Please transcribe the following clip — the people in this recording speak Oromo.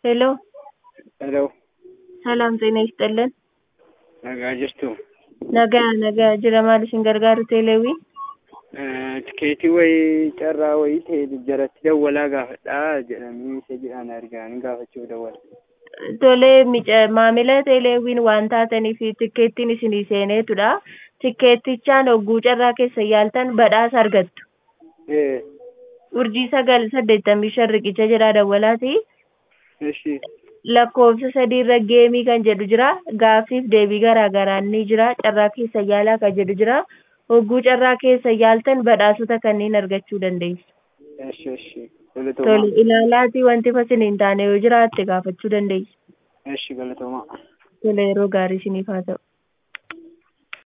ሄሎ ሄሎ ሰላም ጤና ይስጥልን nagaa jirtu nagaa nagaa jira maal isin gargaaru teeleewii tikeetii wayii carraa wayii ta'e jaratti dawwalaa gaafadhaa jedhanii isa jedhaan argaanii gaafachuuf dawwala. tolee mica maamila teeleewiin waan taataniif tikkeettiin isinii seeneetudha tikkeettichaan hogguu carraa keessa yaaltan badhaasa argattu ee urjii sagal saddeettamii shan riqicha jedhaa dawwalaati ishi lakkoofsa sadiirra geemii kan jedhu jira gaaffiif deebii garaa garaa ni jira carraa keessa yaalaa kan jedhu jira hogguu carraa keessa yaaltan badhaasota kanneen argachuu dandeessu. ishi ishi Tole galatoomaa ilaalaatii wanti fasin hin taane yoo jiraatte gaafachuu dandeessu. ishi galatoomaa. Tole yeroo gaarii isiniif haa ta'u.